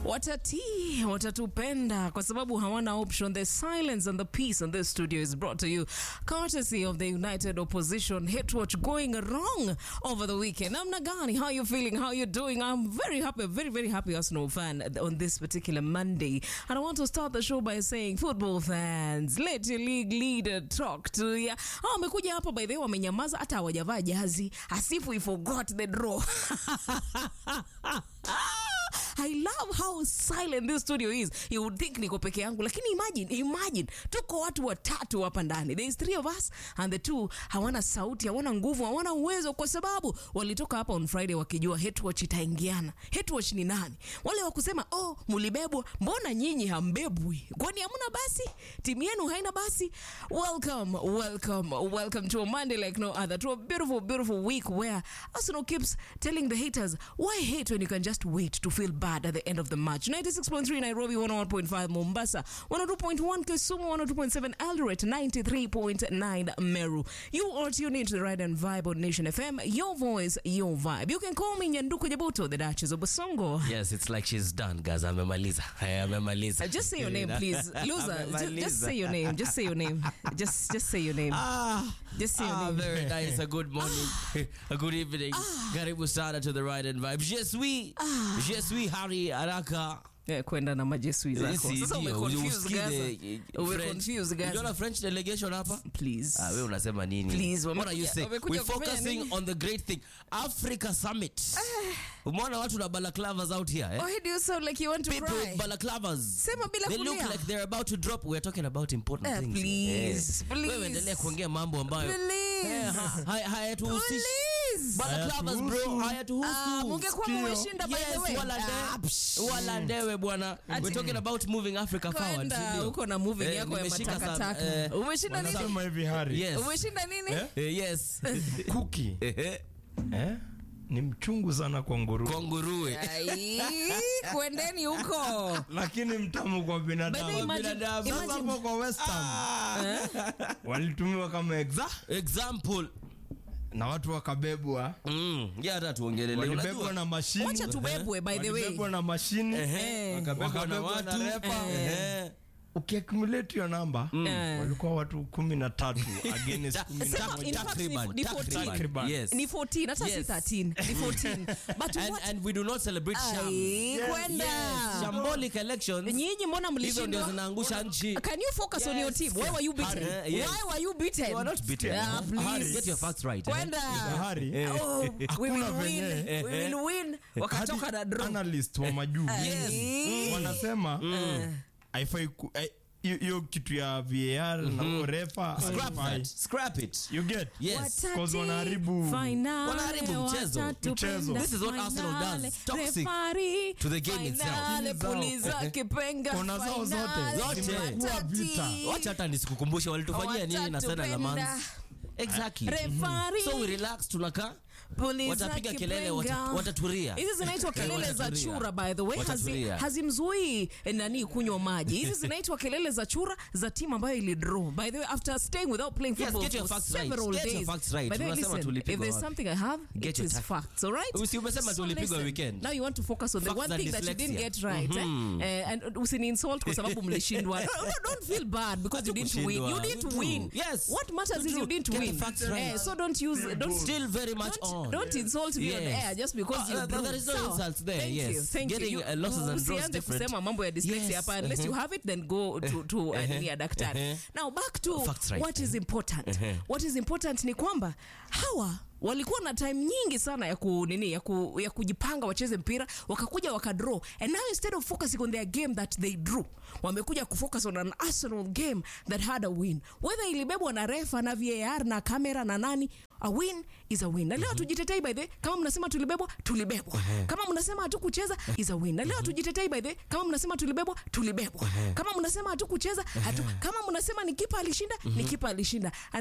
watatii watatupenda kwa sababu hawana option the silence and the peace in this studio is brought to you courtesy of the united opposition hit watch going wrong over the weekend namna gani how you feeling how you doing i'm very happy very very happy arsenal fan on this particular monday and i want to start the show by saying football fans let your league leader talk to ya hao wamekuja hapa by the way wamenyamaza hata hawajavaa jazi asifu we forgot the draw I love how silent this studio is. You would think niko peke yangu, lakini imagine, imagine tuko watu watatu hapa ndani. There is three of us and the two hawana sauti, hawana nguvu, hawana uwezo, kwa sababu walitoka hapa on Friday wakijua Hetwatch itaingiana. Hetwatch ni nani? Wale wa kusema oh, mulibebwa, mbona nyinyi hambebwi? Kwani hamna basi? Timu yenu haina basi? Welcome, welcome, welcome to a Monday like no other, to a beautiful, beautiful week where Arsenal keeps telling the haters, why hate when you can just wait to feel bad at the end of the match? 96.3 Nairobi, 101.5 Mombasa, 102.1 Kisumu, 102.7 Eldoret, 93.9 Meru. You are tuned into the Ride and Vibe on Nation FM. Your voice, your vibe. You can call me Nyanduko Jabuto, the Duchess of Basongo. Yes, it's like she's done, guys. Amemaliza. Hey, amemaliza. Uh, just say your name, please. Loser, just, just say your name. Just say your name. Just just say your name. Ah, Just say your ah, name. very nice. A good morning. A good evening. Karibu sana to the Ride and Vibe. Je suis, je suis Harry Araka. Eh, kwenda na majesui zako. Si Sasa ndio, umeconfuse usikize, Gaza. eh, Umeconfuse French. Gaza. Unaona French delegation hapa? Please. Ah, we unasema nini? Please, What are you wamekuja- saying? wamekuja We're kufanya focusing nini? on the great thing. Africa Summit. Umeona watu na balaclavas out here, eh? Why do you sound like you want to People cry? with balaclavas. Sema bila They look kulia. like they're about to drop. We're talking about important Eh, things. please, Eh. please. Wewe endelea kuongea mambo ambayo Please. Eh, ha- haya- hayatuhusishi. Please. Balaclavas bro, hayatuhusu. Ah, mungekuwa mmeshinda by the Yes, way. wala Ah, nde- wala ndewe bwana. We're talking about moving Africa forward. Kwenda si ndio? huko na moving Eh, yako ya nimeshika sa- matakataka. eh, Umeshinda nini? Wanasema hivi Hari, Yes. Umeshinda nini? Eh? Eh, yes. kuki Ehe. eh? ni mchungu sana kwa nguruwe Kwa nguruwe. Ai, kwendeni huko. lakini mtamu kwa By the way, binadamu imagine- binadamu. Sasa imagine- hapo kwa West Ham walitumiwa kama exa Example. na watu wakabebwa Mm, yeah, hata tuongelele. walibebwa Unajua? na mashini Wacha tubebwe by the way. walibebwa na mashini Ehe. wakabebwa Wakabebwa na na refa Ehe. ukiakumulate hiyo namba Eh. walikuwa watu kumi na tatu against kumi na Sema, moja. in fact, Takriban, ni- ni 14. takriban. Yes. Ni 14, hata si Yes. 13. Ni 14. But And, what- and we do not celebrate sham. Ai, kwenda. Yes, shambolic elections. Nyinyi mbona Hizo ndio mlishindwa? zinaangusha nchi. Can you focus on your Yes. team? Why were you beaten? Uh, yes. Why were you beaten? You are not beaten. Ah, please. Get your facts right. eh? Kwenda. Bahari Oh, we will Hakuna win. venye. We will win. Wakatoka Hadi na draw. analyst wa majuu Ai. wanasema haifai ku- eh, hiyo hiyo kitu ya VAR na refa Scrap haifai. that. Scrap it. You get? Yes. Watati Cause wanaharibu- finale, wanaharibu mchezo. watatupenda Mchezo. This is what Arsenal finale. does. Toxic Referee, to the game itself. finale, Zao. puliza kipenga, Kona zao zote. finale, Zote. Zimekuwa watati. vita. wacha hata nisikukumbushe walitufanyia nini na Sena la Watatupenda. Mans. Exactly. Referee, So we relax tunakaa puliza watapiga kelele kipenga. wata- wataturia. hizi zinaitwa kelele za Wataturia. chura by the way hazi, Wataturia. hazimzuii eh, nani kunywa maji hizi zinaitwa kelele za chura za timu ambayo ilidraw by the way after staying without playing Yes, football get your for facts right. several Get your days facts right. by the way Unasema listen tulipigwa if there's wapi? something i have Get it your is ta- facts all right Usi- umesema So tulipigwa listen, weekend. now you want to focus on the Facts one and thing that you didn't dyslexia. get right eh? Eh, and usini insult kwa sababu mlishindwa no, no, don't feel bad because you didn't win Hatukushindwa. you didn't We drew. win Yes. what matters We is you drew. didn't Get the win facts right. Eh, so don't use don't Still very much don't, on. don't insult me on Yes. air just because Uh, you uh, drew. there is no Sawa. insults there, Thank yes. you, thank Getting, you. uh, losses and draws Usianze different. kusema mambo ya dyslexia Yes, hapa unless you have it then go to, to uh, nini ya daktari now back to Facts right. what is important what is important ni kwamba hawa walikuwa na time nyingi sana ya ku nini ya, ku, ya kujipanga wacheze mpira wakakuja wakadraw and now instead of focusing on their game that they drew wamekuja kufocus on an arsenal game that had a win whether ilibebwa na refa na var na kamera na nani a win is a win na leo hatujitetei by the way, kama mnasema tulibebwa tulibebwa kama mnasema hatukucheza is a win na leo hatujitetei by the way, kama mnasema tulibebwa tulibebwa kama mnasema hatukucheza hatu, kama mnasema ni kipa alishinda ni kipa alishinda And